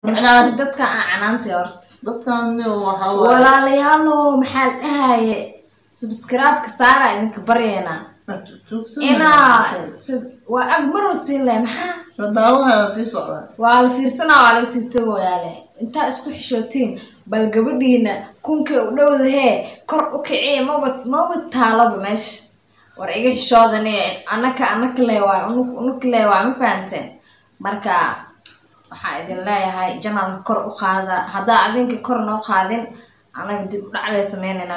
macnaha dadka aan canaantay horta dadkan waxaa waaye walaalayaalow maxaa la dhahaye subscribe-ka saara idinka baryeena inaa sub- waa ag marwa siin leh maxaa daawaha sii socda waa la fiirsanaa waa laga sii tagoyaale intaa isku xishootiin bal gabadhiina kunkay u dhowdahee kor u kiciya maba maba taalaba meesha war iga xishoodane anaka anaka le waay unuk unuk le waay ma fahanteen marka waxaa idin leeyahay janalka kor u qaada haddaa adinka kor noo qaadin anaga dib u dhacday sameynayna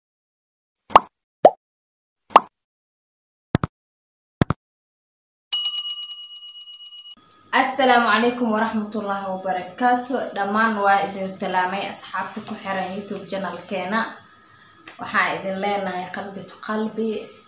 asalaamu calaykum waraxmatullaahi wabarakaatu dhammaan waa idin salaamay asxaabta ku xiran youtube janalkeena waxaa idin leenahay qalbi to qalbi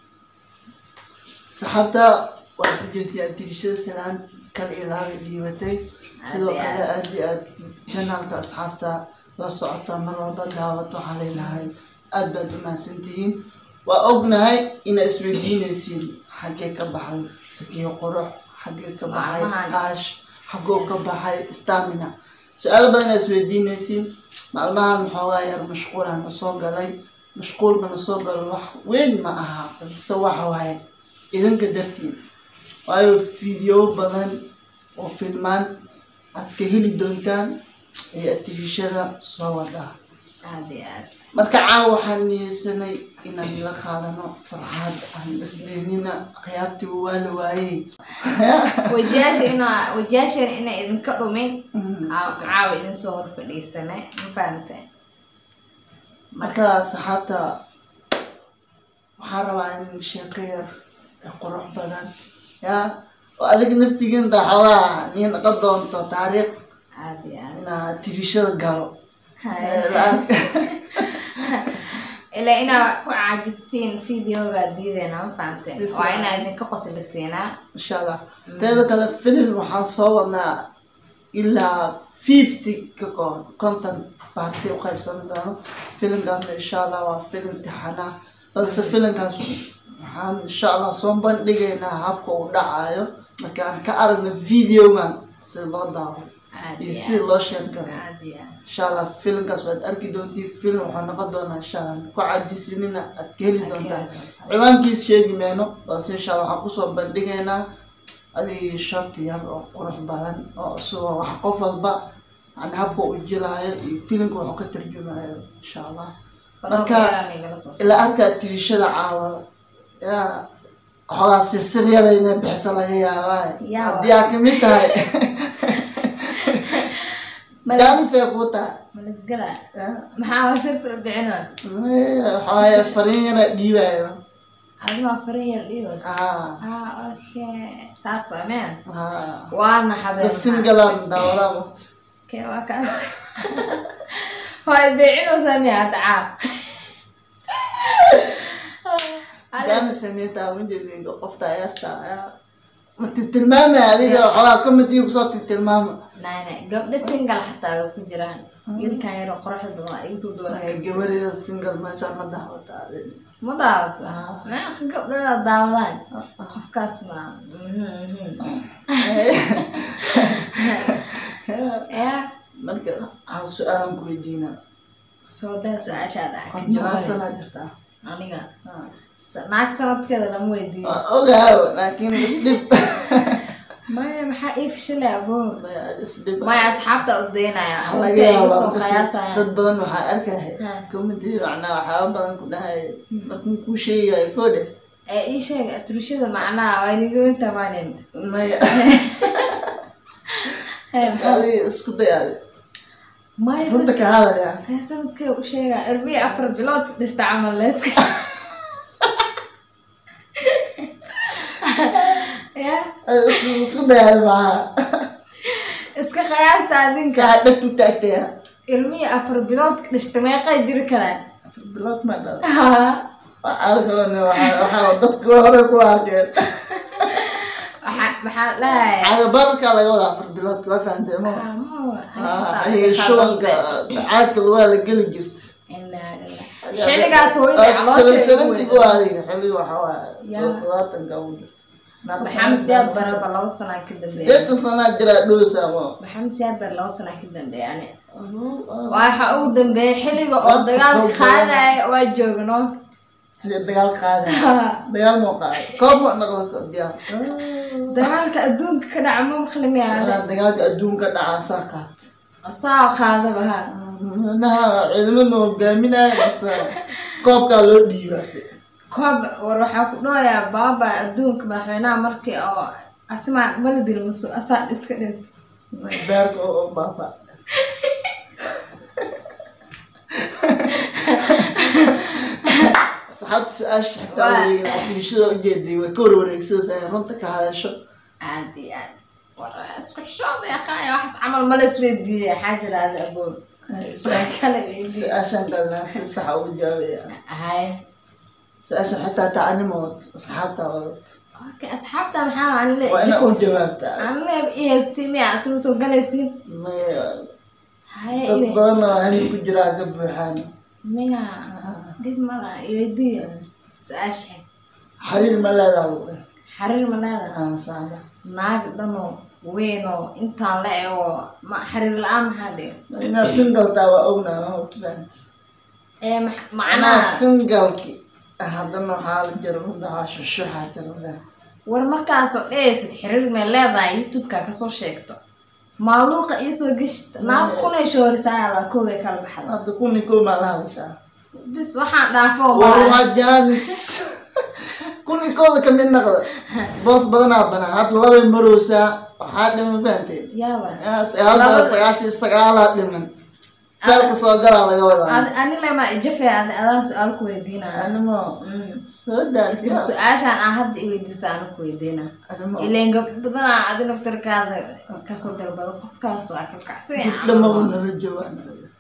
saxaabta waa ku jeediyaan tirishada sanaan kala ilaabay dhiibatay sidoo Aad iyo kale aad. aad iyo aad janaalka asxaabta la socota mar walba daawad waxaan leenahay aad baad u mahadsantihiin waa ognahay inaa isweydiinaysiin xaggee ka baxay sakiyo qurux xaggee ka baxay Maalmahan. aash xaggoo ka baxay stamina su-aalo badan aa isweydiinaysiin maalmahan maxoogaa yar mashquulaan na soo galay mashquulka na soo galo wax weyn ma aha balse waxa waaye idinka dartiin waayo fiideo badan oo filmaan aad ka heli doontaan ee atifishada soo wadaa aada iyo aad marka caawa waxaan niyeysanay inaan la qaadano farxad aan isdhehnina khiyaartii waa la waayey wajiyaasha inaa wajiyaashana inay idinka dhumin Mm, caaw- caawa idin soo hor fadhiisane ma fahamteen marka saxaabta waxaan rabaa in sheeko yar ee qurux badan yaa oo adiga naftigiin daxawaa nin naqon doonto taariikh aada iyo aad inaa tifishada galo Hay. Ee, la- ilaa inaa ku caajistiin videoga diideyna ma Si fahamteen fiican. waa inaa idinka qosli siinaa insha allah teeda kale filim waxaan soo wadnaa ilaa fifty ka kooban konton baarti u qaybsan doono filimkaasna insha allah waa filim tixana balse filimkaas waxaan insha allah soo bandhigaynaa habka uu dhacayo markaan ka aragno videogan sida loo daawo aada iyo iyo sida loo sheeg garay aada iyo aad insha allah filimkaas waad arki doontiin film waxaa noqon doonaa insha allah ku cajisinina aad ka heli doontaan ciwaankiis sheegi mayno balse insha allah waxaan kusoo bandhigaynaa adig sharti yar oo qurux badan oo isagoo wax qof walba yani habka u jilaayo iyo filimka wuxuu ka tarjumayo insha allah marka ilaa arkaa tirishada caawa yaa waxoogaa sirsiryadayna bixisa laga yaabaa Yaa haddii aad kamid tahay jaanisay kuu tahay malisgala yaa maxaa wasirta u bixina waxawaaye fariin yara dhiibayo adimaa farinyar dhiibas haa ah okay saas waa meen haa waana habeen da singalan daawadaa waqti okay waa kaas waa beecinaysaa miya hadda caab jaanisanitaa wajeedinka qofta yarta ma titilmaamay adiga waxoogaa kamidii kusoo titilmaama nayna gabdho singal xataa way ku jiraan wiilkan yaro qoraxda badan waa iga soo duwan gabarida singal meesha ma daawata ma daawato Ah. meeqa gabdhada daawadaan qofkaas ma mhm, mhm. ya marka waxaan su-aalan ku weydiinaa soo daa su-aashaada ah ka qofna jawaabi sanaa jirtaa aniga sa- naag sanadkeeda lama weydiiyo waa ogaaw laakiin isdhib maya maxaa ii fishilay abo Maya, isdhib maya asxaabta u daynaya waxaa laga Intay igu yaabaa soo markas qiyaasayaan. dad badan waxaa arkaya Ha. comedy macnaa waxyaaba badan ku dhahaya markuu kuu sheegayo koodhe ee ii sheeg atrishada macnaha waa iniga weynta maanin maya Ee, maxaa- adiga isku day adi maya runta sis- ka hadaya see sanadkee u sheega erbiya afar bilood dhista camal leedka ya Adiga isku- isku day adi maxaa iska qiyaasta adinka saa dhegtu taagtaya ilmihi afar bilood dhista meeqay jiri karaan afar bilood ma dhala Ha. alkoone waxaa dadka hore ku arkeen waxaa maxaa dhahay cagabarka laga wada afar bilood waa fahantay ma aniga shubanka caadka lugaa la geli jirta xilligaas hooyada caloosha seventig waa adiga xilliga waxaa waaye Yaa. todobaatanka ugu jirta Naqa maxamed sana siyaad jira. baraba laba sanaa ka dambeeya sideetan sanaa jiraa dhowsa ma maxamed siyaad bare laba sanaa ka dambeeya ani Allo- ah. waxa ugu dambeeyay xilliga oo Waa dagaalka boqol qaadaya waa joogno xilli dagaal qaaday dagaal moo qaaday koob ma noqdo diyaar dagaalka adduunka ka dhaca ma maqlimiyaale Ah, dagaalka adduunka dhacaa saa qaat saa qaadaba ha manaha ciidamo ma hogaaminaya base koobkaa loo dhiibase koob war waxaa ku dhawayaa baaba adduunka madaxweynaha markii oo asima baladil maso asaa iska dhintay beerka oo baaba saxaabta su-aasha xitaa Waa. wareegin bulshada ujeeday way ka warwareegsadaysa inay runta ka hadasho aad iyo aad war isku xishooda yaqaaya waxaas camal mala isweydiiyay waxaa jira ada aboon waa kala weydiiyay su-aashan dadna si sax uga jawaabaya hay su-aashan xitaa tacanimood asxaabtaa wadato okay asxaabta maxaa anile waa inaa u jikoos jawaabtaa anile i haystii miya asima soo galaysiin May- haye dad iwe badan oo hami ku jiraa ka buuxaan miya dib mala iweydiiya su-aasha xariir ma leedaa lagu dheh xariir ma leedahay aan saada naag dhanoo weynoo intaan la ego ma xariir la-aan maxaa dhiga inaad singaltaa waa ognaa ma fahant ee max- macnaha macnaha singalki haddana waxaa la jira runtaa shushuxaa jira leh war markaasoo dhehaysid xiriir may leedahay youtube-ka kasoo sheegto maaluuqa iisoo geshta naag kunay shoorisaayada koobay kala baxda hadda kuni koo maa la hadashaa bis waxaan dhaafo war malaha waa jaanis kuni kooda kamid naqda boos badanaa banaa hadda labay marowsaa waxaa dhima fahanteen yaaba sagaal sagaashan sagaalaa dhiman feelka soo galaa laga wadaa Ad- ani lema jafe adi adaan su-aal ku weydiinaya animo Mm. soo isla daadiya su-aashaan aan hadda i weydiisa aan ku weydiina animo ileen gabdho badanaa adi naftarkaada kasoo dalbado qofkaas waa kalkacsi dhamaba nala joogaan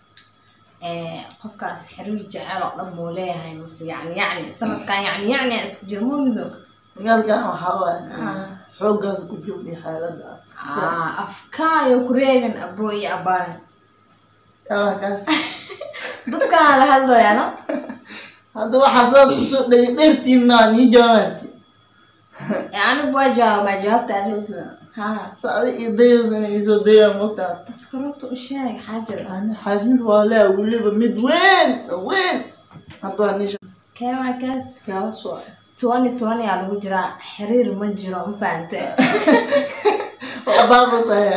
qofkaas xiriir jecel oo dhan muu leeyahay mase yacni yacni sanadkan yacni yacni aa iska jira moogido dagaalkan waxaa waaye Ah. xooggaada ku joogay xaaladda Ah, afkaayo ku reebin abo iyo abaayo yaa kaas dadkaan la hadlooyano hadda waxaa saas kusoo dhegay dheertiina nii jawaabaarti anigu waa jawaab maa jawaabta adi ha saada iyo dayos inay isoo dayaan moogtaa dadka runta u sheeg xaa jira ani xariir waa lea weliba mid weyn weyn hadda waa nisha kee waa kaas kaas waa twenty twenty aa lagu jiraa xiriir ma jiro ma fahante baabasaya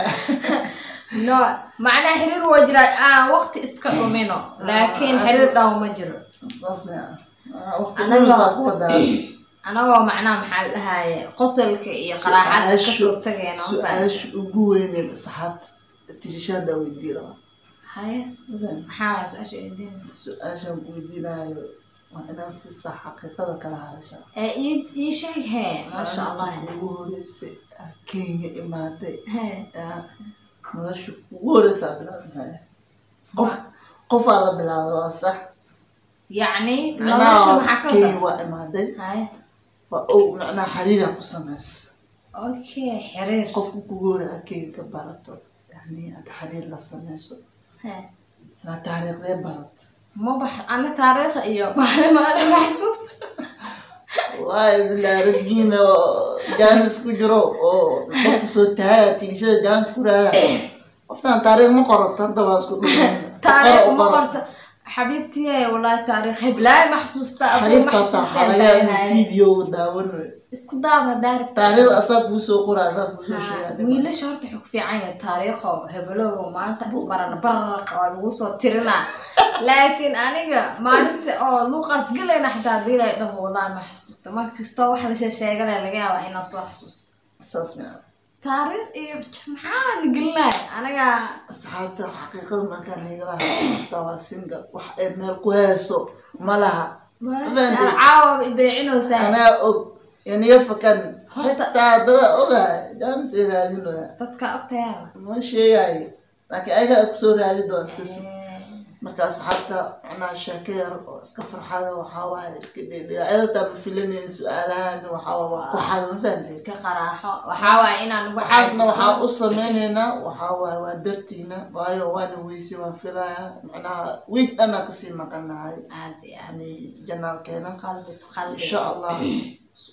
no macnaa xiriir waa jiraa aan waqti iska dhumino laakiin xiriir dhaw ma jiro saas mea waqti Anaga- dhulusaa ku wadaa anagoo macnaha maxaa la dhahaye qosolka iyo qaraaxada kasoo tageena ma fahante su-aasha ugu weyneed asxaabta tirishaada weydii rabaa haye maxaa waa su-aasha weydiina su-aashaan ku weydiinayo waa inaad si sax xaqiiqada kala hadashaa ee ii ii sheeg hee maasha allah ugu horeysay aad kenya imaaday hee yaa nolosha ugu horeysaa bilaabmaya qof qofaa la bilaabay waa sax yacni nolosha maxaa macnaha ka kenya wada waa imaaday haye waa o macnaha xariira ku samaysa okay xiriir qofka kugu hore aad kenya ka barato yani aad xariir la sameyso hee ilaa taariikhdee barat ma bax ana taariikha iyo maalin maalin ma xasuusta waayo bilaa radgiina oo jaanis ku jiro oo dadka soo tahay tigishada jaanis ku raaya qoftaan taariikh ma qorato hadda waa isku dhuman taariikh ma qorta xabiibtiye wallaahi taariikh heblaay ma xasuusta abuu ma xariiftaasa xasuusta waxaa laga yaaba heblaay. video daawanayo isku daab hadaa rabta taariikhda asaa kuu soo qora asaa kuu soo Ha, sheegaa wiilasha horta xog fiican yahay taariikho hebelow maanta isbarana bararqa waa lagu soo tirinaa laakiin aniga maalinta oo luuqaas gelayna xitaa hadii lay dhaho wallaahi ma xasuusta mar kastoo wax la sheegale laga yaabaa inaan soo xasuusto saas miya taariikh iyo j- maxaan gelinaya aniga asxaabta xaqiiqada markaan nigala hadlata waa single wax ay meel ku heeso ma laha Fahantay? caawa ibeecinoosaa anaa og yaniga fakan Horta- xitaa dada ogahay jaanis ay raadinaya dadka ogtayaaba ma sheegayo laakiin ayaga ay kusoo raadi doon iska sug marka asxaabta macnaha sheeko yar oo iska farxada waxaa waaye iska dhedhea ayadataa ma filanaynin su-aalahan waxaa waa waa ku xal ma fahantay iska qaraaxo waxaa waaya inaan ugu waxaasna waxaa xaajiso u sameyneynaa waxaa waaye waa dartiina waayo waana weyse waan filaya macnaha wiig dhana kasii maqanahay aad iyo aad yani janaalkeena qalbi to qalbi insha allah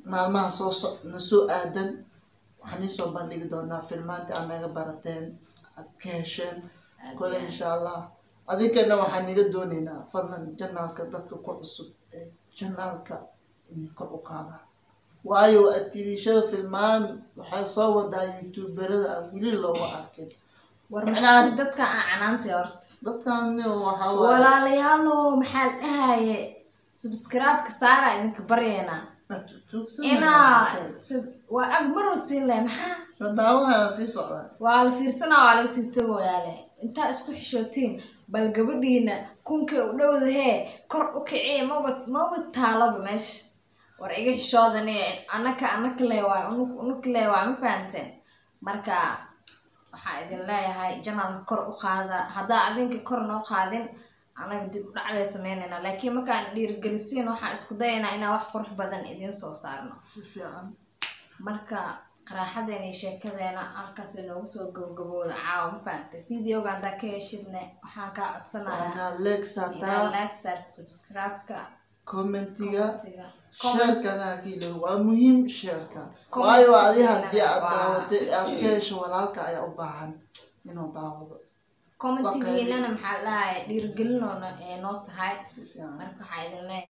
maalmaha soo so na soo aadan waxaan iisoo bandhigi doonaa filmaanti aad naga barateen aad ka hesheen kole insha allah adinkana waxaan iga dooneynaa fadlan janaalka dadka ku cusub ee janaalka inay kor u qaadaan waayo atiirishada filmaan waxay soo wadaa youtuberada aan weli looga arkin war Macnaha- maxaa dadka aan canaantay horta dadkan waxaa waaye walaalayaalo maxaa la dhahaye subscribe-ka saara idinka baryeena inaa sub- waa ag marwa siin leh maxaa madaawaha sii socdaa waa la fiirsanaa waa laga sii tagoyaale intaa isku xishootiin bal gabadhiina kunkay u dhowdahee kor u kiciye maba maba taaloba meesha war iga xishoodani anaka anaka le waay unuk unuk le waay ma fahanteen marka waxaa idin leeyahay janalka kor u qaada haddaa adinka kor noo qaadin anaga dib u dhacday sameynayna laakiin markaan dhiirigelisiin waxaan isku dayaynaa inaan wax qurux badan idiin soo saarno si fiican marka qaraaxadeena iyo sheekadeena halkaas inoogu soo gabagabooda caawa ma fahamtay videoga haddaa ka heshidne waxaan kaa codsanayaa waxaana leeg inaad saartaa like saarto subscribe-ka commentiga commentiga sheerkana kiilo waa muhiim sheerka Comment waayo adi haddii aad waa- daawatay aad ka hesho walaalka ayaa u baahan inuu daawado commentigiinana maxaa la dhahay dhiirigelinoona ee noo tahay si fiican marka waxaa idin leeyahay